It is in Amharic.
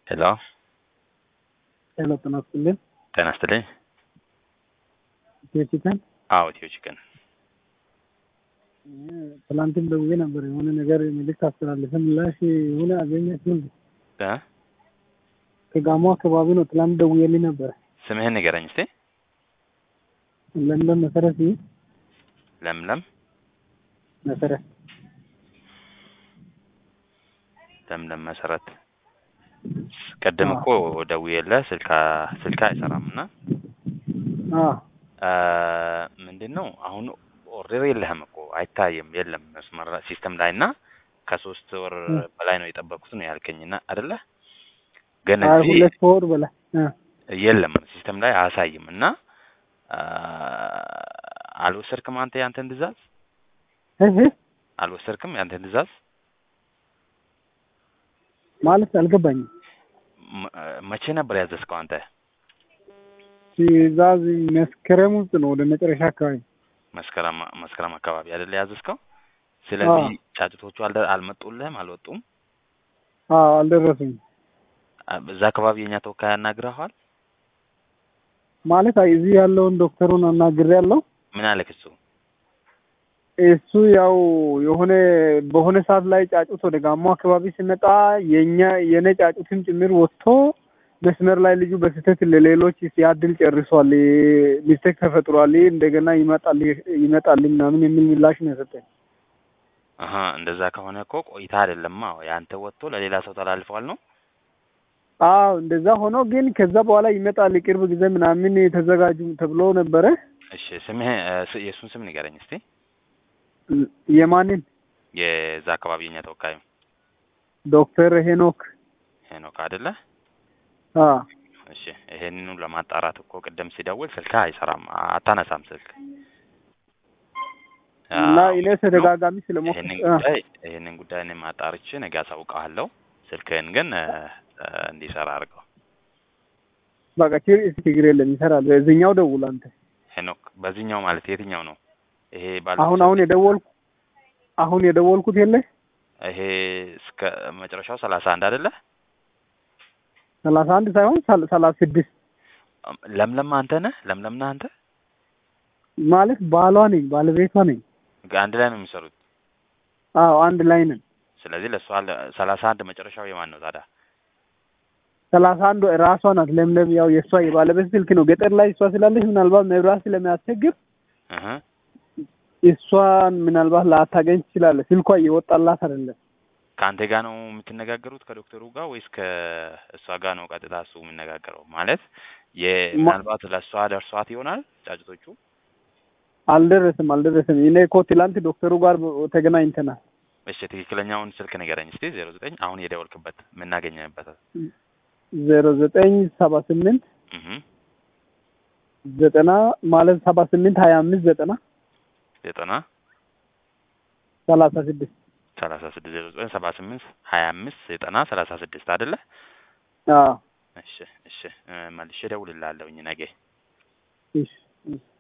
ሄሎ ሄሎ ጤና ይስጥልኝ። ጤና ይስጥልኝ። ኢትዮ ቺከን አዎ ኢትዮ ቺክን ትላንትም ደውዬ ነበር። የሆነ ነገር መልዕክት አስተላለፈ። ምላሽ የሆነ አገኛችሁ እንዴ? እ ከጋሞ አካባቢ ነው። ትላንት ደውዬልኝ ነበር። ስምህን ንገረኝ እስቲ። ለምለም መሰረት ይህ ለምለም መሰረት ለምለም መሰረት ቅድም እኮ ደውዬልህ ስልካ ስልክ አይሰራም እና አዎ ምንድን ነው አሁን ኦርደር የለህም እኮ አይታይም፣ የለም መስመር ሲስተም ላይ እና ከሶስት ወር በላይ ነው የጠበኩት ነው ያልከኝና አይደለ? ግን አይ እዚህ ሁለት ወር በላይ እ የለም ሲስተም ላይ አያሳይም እና አልወሰድክም አንተ ያንተን ትእዛዝ እህ አልወሰድክም ያንተን ትእዛዝ ማለት አልገባኝም። መ- መቼ ነበር ያዘዝከው አንተ? ትእዛዝ መስከረም ውስጥ ነው ወደ መጨረሻ አካባቢ መስከረም መስከረም አካባቢ አይደለ ያዘዝከው? ስለዚህ ጫጭቶቹ አልደ አልመጡልህም፣ አልወጡም። አዎ አልደረሱም። እዛ አካባቢ የኛ ተወካይ ያናግረዋል። ማለት አይ እዚህ ያለውን ዶክተሩን አናግሬያለሁ። ምን አለክ እሱ? እሱ ያው የሆነ በሆነ ሰዓት ላይ ጫጩት ወደ ጋሞ አካባቢ ሲመጣ የኛ የኔ ጫጩትም ጭምር ወጥቶ መስመር ላይ ልጁ በስህተት ለሌሎች ሲያድል ጨርሷል፣ ሚስቴክ ተፈጥሯል፣ እንደገና ይመጣል ይመጣል ምናምን የሚል ምላሽ ነው የሰጠኝ። አሀ እንደዛ ከሆነ እኮ ቆይታ አይደለም። አዎ ያንተ ወጥቶ ለሌላ ሰው ተላልፈዋል ነው። አዎ እንደዛ ሆኖ ግን ከዛ በኋላ ይመጣል ቅርብ ጊዜ ምናምን ተዘጋጁ ተብሎ ነበረ። እሺ ስምህ እ፣ ስ- የእሱን ስም ንገረኝ እስቲ። የማንን የዛ አካባቢ የኛ ተወካዩ ዶክተር ሄኖክ ሄኖክ አይደለ? አ እሺ ይሄንኑ ለማጣራት እኮ ቅድም ሲደውል ስልክ አይሰራም፣ አታነሳም ስልክ እና አዎ፣ እኔ ተደጋጋሚ ስለሞከ ይሄንን አ፣ ጉዳይ ይሄንን ጉዳይ እኔም አጣርቼ ነገ አሳውቅሃለሁ። ስልክህን ግን እ፣ እ፣ እንዲሰራ አድርገው። በቃ ችግር ችግር የለም ይሰራል። በዚህኛው ደውል አንተ። ሄኖክ በዚህኛው ማለት የትኛው ነው? ይሄ ባለ አሁን አሁን የደወልኩ አሁን የደወልኩት የለ ይሄ እስከ መጨረሻው ሰላሳ አንድ አይደለ? ሰላሳ አንድ ሳይሆን ሰል- ሰላሳ ስድስት ለምለም አንተ ነህ? ለምለም ነህ አንተ? ማለት ባሏ ነኝ ባለቤቷ ነኝ። አንድ ላይ ነው የሚሰሩት። አዎ አንድ ላይ ነን። ስለዚህ ለእሷ ሰላሳ አንድ መጨረሻው የማን ነው ታዲያ? ሰላሳ አንዱ ራሷ ናት ለምለም። ያው የእሷ የባለቤት ስልክ ነው። ገጠር ላይ እሷ ስላለች ምናልባት መብራት ስለሚያስቸግር እህ እሷን ምናልባት ላታገኝ ትችላለህ። ስልኳ እየወጣላት አይደለም። ከአንተ ጋር ነው የምትነጋገሩት ከዶክተሩ ጋር ወይስ ከእሷ ጋር ነው ቀጥታ እሱ የሚነጋገረው? ማለት የምናልባት ለእሷ ደርሷት ይሆናል ጫጭቶቹ። አልደረስም አልደረስም። እኔ እኮ ትላንት ዶክተሩ ጋር ተገናኝተናል። እሺ ትክክለኛውን ስልክ ንገረኝ እስቲ። ዜሮ ዘጠኝ አሁን የደወልክበት የምናገኘበት። ዜሮ ዘጠኝ ሰባ ስምንት እህ ዘጠና ማለት ሰባ ስምንት ሀያ አምስት ዘጠና ዘጠና ሰላሳ ስድስት ሰላሳ ስድስት ዜሮ ዘጠኝ ሰባ ስምንት ሀያ አምስት ዘጠና ሰላሳ ስድስት አይደለ? አዎ እሺ እሺ እ፣ መልሼ እደውልልሃለሁኝ ነገ። እሺ እሺ